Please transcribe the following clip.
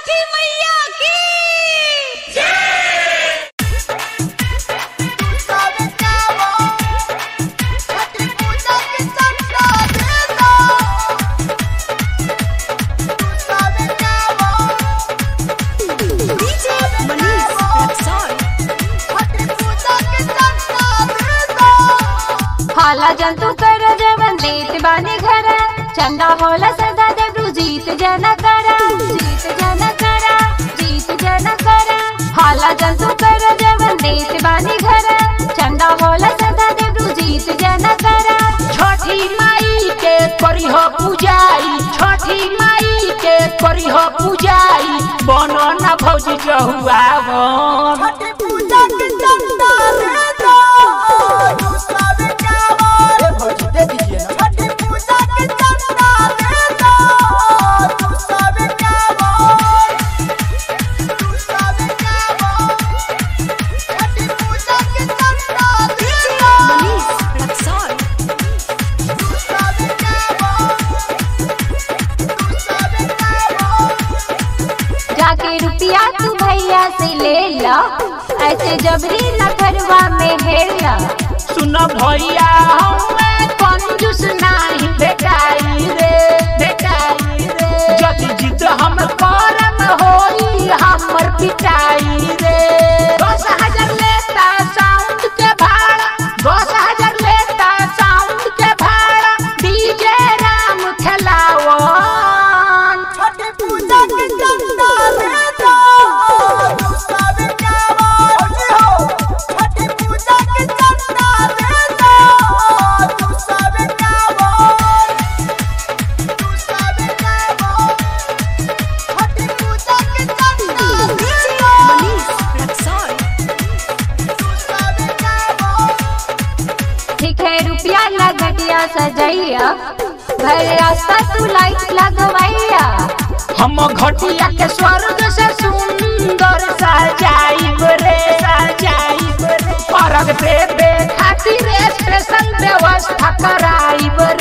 छठी मैया की हाला जंतु कर जवन देत बानी घर चंदा होला सदा देवरू जीत जन करा जीत जन करा जीत जन करा हाला जंतु कर जवन देत बानी घर चंदा होला सदा देवरू जीत जन करा छठी माई के करिह पूजाई छठी माई के करिह पूजाई बनो न भौजी जहुआ भौजी दे दीजिए ना जाके रुपया तू भैया से ले ला ऐसे जबरी न करवा में हेला सुन भैया हमें कंजूस नाही भेटाई रे भेटाई रे जदि जिद हम करम होई हमर पिटाई रे दस हजार लेता साउंड के भाड़ा दस हजार लेता साउंड के भाड़ा डीजे राम खेलावन ठीक है रुपया लगटिया सजैया घर रास्ता तू लाइट लगवैया हम घटिया के स्वर्ग से सुंदर सजाइब रे सजाइब रे परग देवे खातिर स्पेशल व्यवस्था कराइब